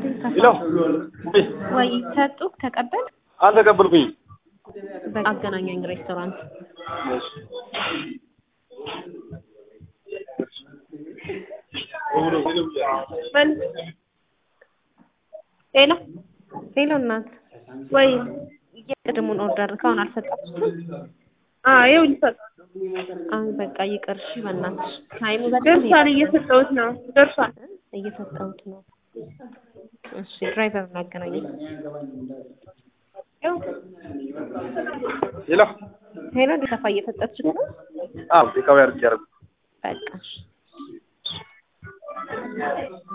ሄሎ ወይ ሰጡ ተቀበል አልተቀበልኩኝም። በቃ አገናኘኝ ሬስቶራንት ሄሎ ሄሎ እናት ወይ የቅድሙን ኦርደር ካሁን አልሰጣችሁም ይኸው ሊሰጥ አሁን በቃ ይቅር እሺ በእናትሽ ታይሙ በጣም ደርሷል እየሰጠሁት ነው ደርሷል እየሰጠሁት ነው እሺ ድራይቨር እናገናኘኝ ሄሎ ሄሎ እንዲሰፋ እየሰጠች ነው አዎ ቴካዊ አድርጌ ያደረኩት በቃ እሺ